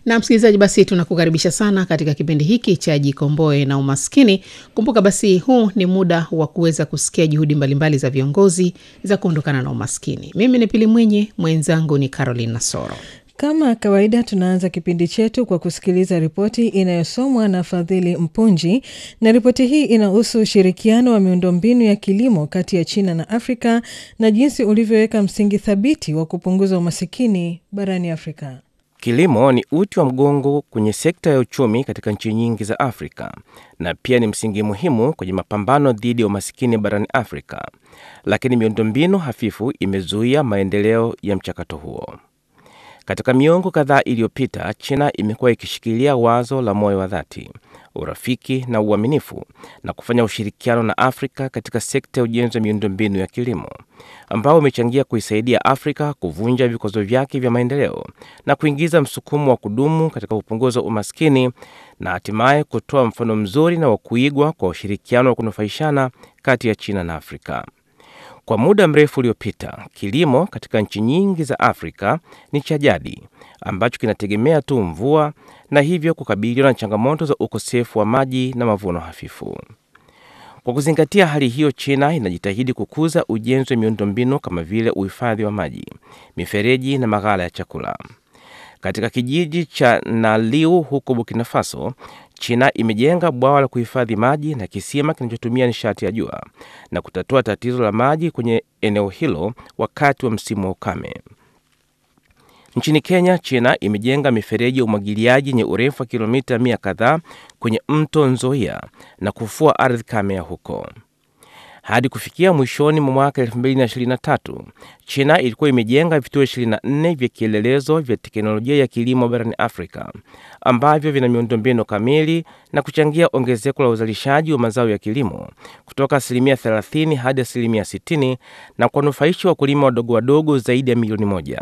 Na msikilizaji, basi tunakukaribisha sana katika kipindi hiki cha Jikomboe na Umaskini. Kumbuka basi, huu ni muda wa kuweza kusikia juhudi mbalimbali za viongozi za kuondokana na umaskini. Mimi ni Pili Mwinyi, mwenzangu ni Caroline Nasoro. Kama kawaida tunaanza kipindi chetu kwa kusikiliza ripoti inayosomwa na Fadhili Mpunji, na ripoti hii inahusu ushirikiano wa miundombinu ya kilimo kati ya China na Afrika na jinsi ulivyoweka msingi thabiti wa kupunguza umasikini barani Afrika. Kilimo ni uti wa mgongo kwenye sekta ya uchumi katika nchi nyingi za Afrika na pia ni msingi muhimu kwenye mapambano dhidi ya umasikini barani Afrika, lakini miundombinu hafifu imezuia maendeleo ya mchakato huo. Katika miongo kadhaa iliyopita, China imekuwa ikishikilia wazo la moyo wa dhati, urafiki na uaminifu na kufanya ushirikiano na Afrika katika sekta ya ujenzi wa miundombinu ya kilimo, ambao umechangia kuisaidia Afrika kuvunja vikwazo vyake vya maendeleo na kuingiza msukumo wa kudumu katika kupunguza umaskini na hatimaye kutoa mfano mzuri na wa kuigwa kwa ushirikiano wa kunufaishana kati ya China na Afrika. Kwa muda mrefu uliopita, kilimo katika nchi nyingi za Afrika ni cha jadi ambacho kinategemea tu mvua na hivyo kukabiliwa na changamoto za ukosefu wa maji na mavuno hafifu. Kwa kuzingatia hali hiyo, China inajitahidi kukuza ujenzi wa miundombinu kama vile uhifadhi wa maji, mifereji na maghala ya chakula. Katika kijiji cha Naliu huko Burkina Faso, China imejenga bwawa la kuhifadhi maji na kisima kinachotumia nishati ya jua na kutatua tatizo la maji kwenye eneo hilo wakati wa msimu wa ukame. Nchini Kenya, China imejenga mifereji ya umwagiliaji yenye urefu wa kilomita mia kadhaa kwenye mto Nzoia na kufua ardhi kame ya huko. Hadi kufikia mwishoni mwa mwaka 2023 China ilikuwa imejenga vituo 24 vya kielelezo vya teknolojia ya kilimo barani Afrika ambavyo vina miundombinu kamili na kuchangia ongezeko la uzalishaji wa mazao ya kilimo kutoka asilimia 30 hadi asilimia 60 na kuwanufaisha wakulima wadogo wadogo zaidi ya milioni moja.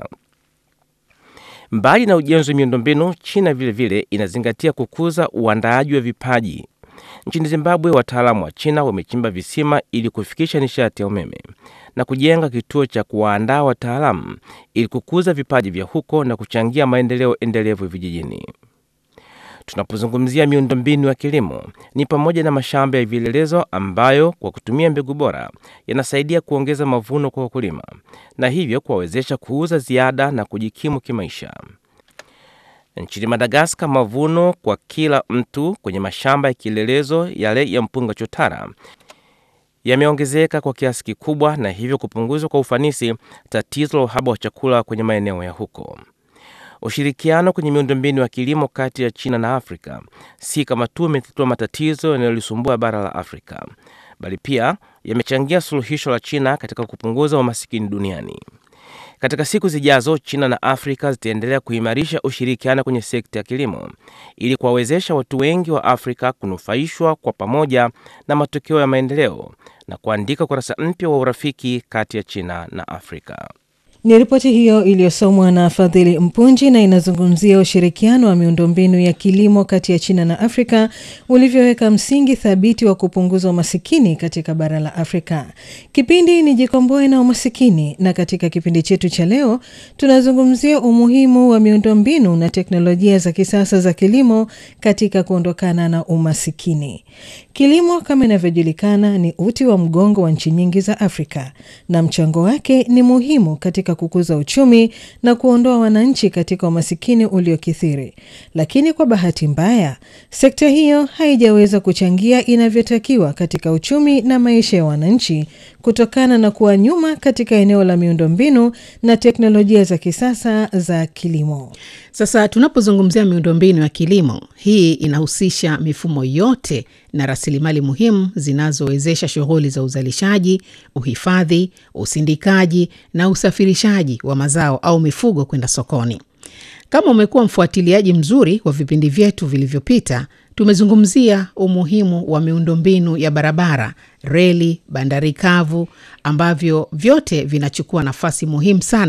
Mbali na ujenzi wa miundombinu, China vilevile vile inazingatia kukuza uandaaji wa vipaji. Nchini Zimbabwe, wataalamu wa China wamechimba visima ili kufikisha nishati ya umeme na kujenga kituo cha kuwaandaa wataalamu ili kukuza vipaji vya huko na kuchangia maendeleo endelevu vijijini. Tunapozungumzia miundombinu ya kilimo, ni pamoja na mashamba ya vielelezo ambayo kwa kutumia mbegu bora yanasaidia kuongeza mavuno kwa wakulima na hivyo kuwawezesha kuuza ziada na kujikimu kimaisha. Nchini Madagaskar, mavuno kwa kila mtu kwenye mashamba ya kielelezo yale ya mpunga chotara yameongezeka kwa kiasi kikubwa na hivyo kupunguzwa kwa ufanisi tatizo la uhaba wa chakula kwenye maeneo ya huko. Ushirikiano kwenye miundombinu ya kilimo kati ya China na Afrika si kama tu imetatua matatizo yanayolisumbua bara la Afrika, bali pia yamechangia suluhisho la China katika kupunguza umasikini duniani. Katika siku zijazo, China na Afrika zitaendelea kuimarisha ushirikiano kwenye sekta ya kilimo ili kuwawezesha watu wengi wa Afrika kunufaishwa kwa pamoja na matokeo ya maendeleo na kuandika ukurasa mpya wa urafiki kati ya China na Afrika. Ni ripoti hiyo iliyosomwa na Fadhili Mpunji na inazungumzia ushirikiano wa miundombinu ya kilimo kati ya China na Afrika ulivyoweka msingi thabiti wa kupunguza umasikini katika bara la Afrika. Kipindi ni Jikomboe na Umasikini, na katika kipindi chetu cha leo tunazungumzia umuhimu wa miundombinu na teknolojia za kisasa za kilimo katika kuondokana na umasikini. Kilimo kama inavyojulikana ni uti wa mgongo wa nchi nyingi za Afrika na mchango wake ni muhimu katika kukuza uchumi na kuondoa wananchi katika umasikini uliokithiri. Lakini kwa bahati mbaya, sekta hiyo haijaweza kuchangia inavyotakiwa katika uchumi na maisha ya wananchi kutokana na kuwa nyuma katika eneo la miundombinu na teknolojia za kisasa za kilimo. Sasa tunapozungumzia miundombinu ya kilimo, hii inahusisha mifumo yote na rasilimali muhimu zinazowezesha shughuli za uzalishaji, uhifadhi, usindikaji na usafirishaji wa mazao au mifugo kwenda sokoni. Kama umekuwa mfuatiliaji mzuri wa vipindi vyetu vilivyopita, tumezungumzia umuhimu wa miundombinu ya barabara, reli, bandari kavu ambavyo vyote vinachukua nafasi muhimu sana